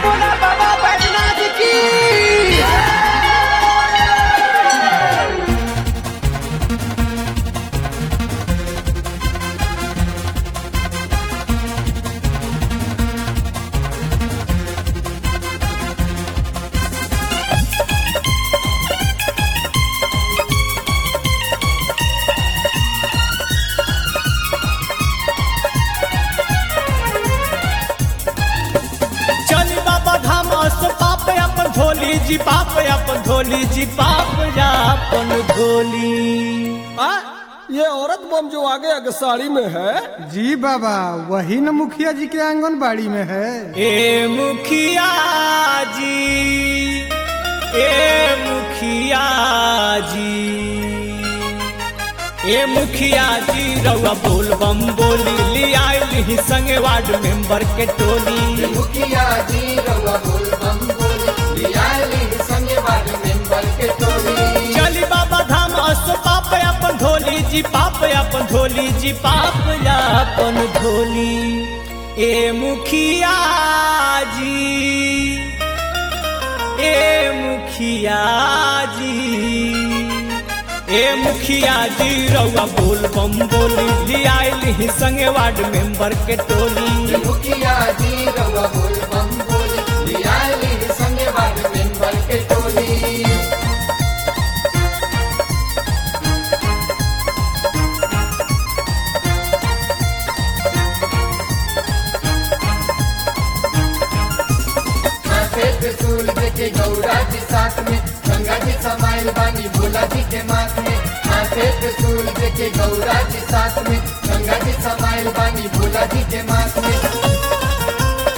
बोला बाबा बैजनाथ की चली बाबा धाम अस पाप अपन धोली जी पाप अपन धोली जी पाप अपन धोली आ, ये औरत बम जो आगे आगे साड़ी में है जी बाबा वही न मुखिया जी के आंगनबाड़ी में है ए मुखिया जी ए मुखिया जी ए मुखिया जी रउआ बोल बम बोली ले आइल संगे वार्ड मेंबर के टोली मुखिया जी रउआ बोल बम बोल लियाली संगे वार्ड मेंबर के टोली चली बाबा धाम अस पाप अपन धोली जी पाप अपन धोली जी पाप अपन धोली ए मुखिया जी ए मुखिया जी ए मुखिया जी रउआ बोल बम बोली ले आइल संगे वार्ड मेंबर के टोली मुखिया जी रउआ बोल बम बोल लियाली संगे वार्ड मेंबर के टोली माथे पे सूल देके गौरा जी साथ में गंगा जी समाइल बानी भोला जी के माथ में माथे पे सूल देके गौरा जी साथ में गंगा जी समाइल बानी भोला जी के माथ में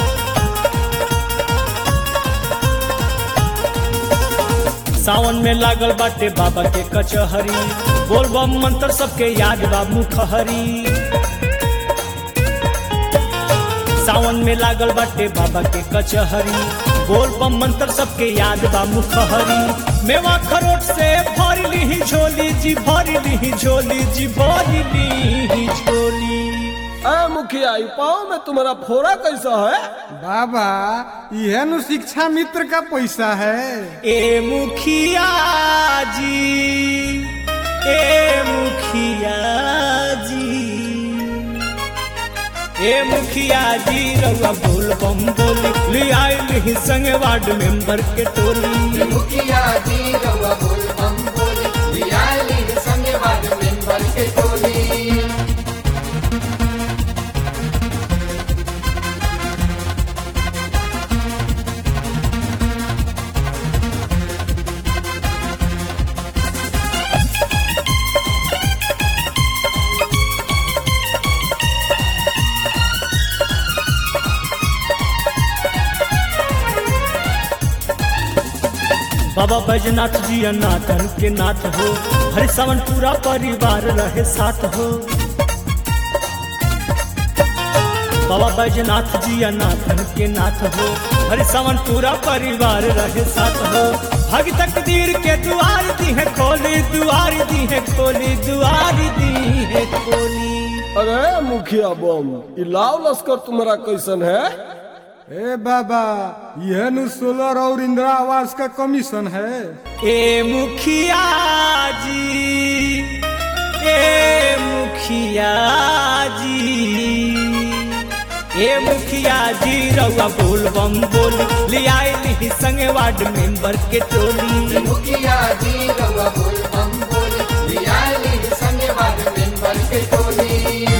सावन में लागल बाटे बाबा के कचहरी बोल बम मंत्र सबके याद बा मुखहरी सावन में लागल बाटे बाबा के कचहरी बोल बम मंत्र सबके याद बा मुखहरी मेवा खरोट से भर ली झोली जी भर ली झोली जी भर ली झोली ए मुखिया ई पाँव में तुम्हारा फोड़ा कैसा है बाबा यह नु शिक्षा मित्र का पैसा है ए मुखिया जी ए मुखिया जी ए मुखिया जी रउआ बोल बम बोली ले आइल संग वार्ड मेंबर के टोली मुखिया जी रउआ बोल बम बोल लियाली संगे वार्ड मेंबर के टोली बाबा बैजनाथ जी अनाथन के नाथ हो हर सावन पूरा परिवार रहे साथ हो बाबा बैजनाथ जी अनाथन के नाथ हो हर सावन पूरा परिवार रहे साथ हो भग तकदीर के दुआर दी है खोली दुआर दी है खोली दुआर दी है खोली अरे मुखिया बम ई लाव लश्कर तुम्हारा कैसन है ए बाबा यह नु सोलर और इंदिरा आवास का कमीशन है ए मुखिया जी ए मुखिया जी ए मुखिया जी रउआ बोल बम बोल ले आइल संगे वार्ड मेंबर के टोली मुखिया जी रउआ बोल बम बोल लियाली संगे वार्ड मेंबर के टोली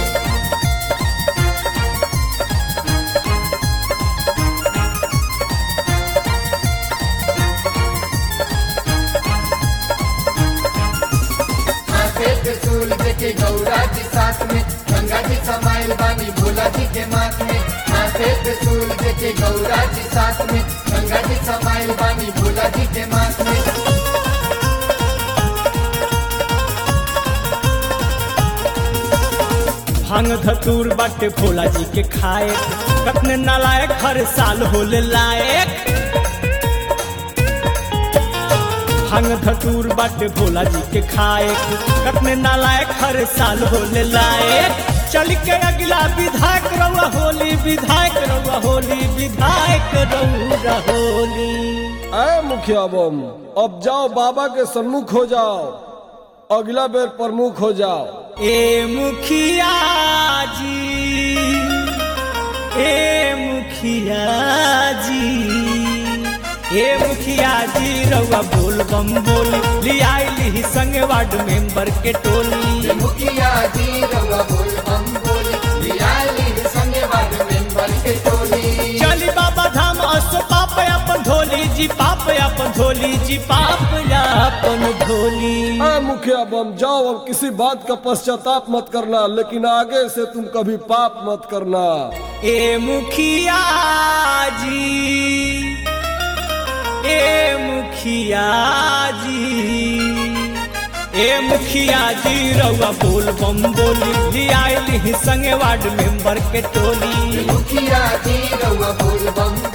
माथे पे सूल देके गौरा जी साथ में गंगा जी समाइल बानी भोला जी के माथ में माथे पे सूल देके गौरा जी साथ में गंगा जी समाइल बानी भोला जी के माथ में भांग धतूर बाटे भोला जी के खाए कतने नालायक हर साल होले लायक भांग धतूर बाटे भोला जी के खाए कतने नालायक हर साल होले लायक चल के अगला विधायक रउआ होली विधायक रउआ होली विधायक रउआ होली अय मुखिया बम अब जाओ बाबा के सम्मुख हो जाओ अगला बेर प्रमुख हो जाओ ए मुखिया जी ए मुखिया जी ए मुखिया जी रउआ बोल बम बोल लियाइली संग वार्ड मेंबर के टोली मुखिया जी रउआ बोल हम बोल लियाली संगे वार्ड मेंबर के टोली चली बाबा धाम अस पाप अपन ढोली जी पाप अपन ढोली जी पाप अपन ढोली अय मुखिया बम जाओ अब किसी बात का पश्चाताप मत करना लेकिन आगे से तुम कभी पाप मत करना ए मुखिया जी ए मुखिया जी ए मुखिया जी रउआ बोल बम बोली लियाइली संगे वार्ड मेंबर के टोली मुखिया जी रउआ बोल बम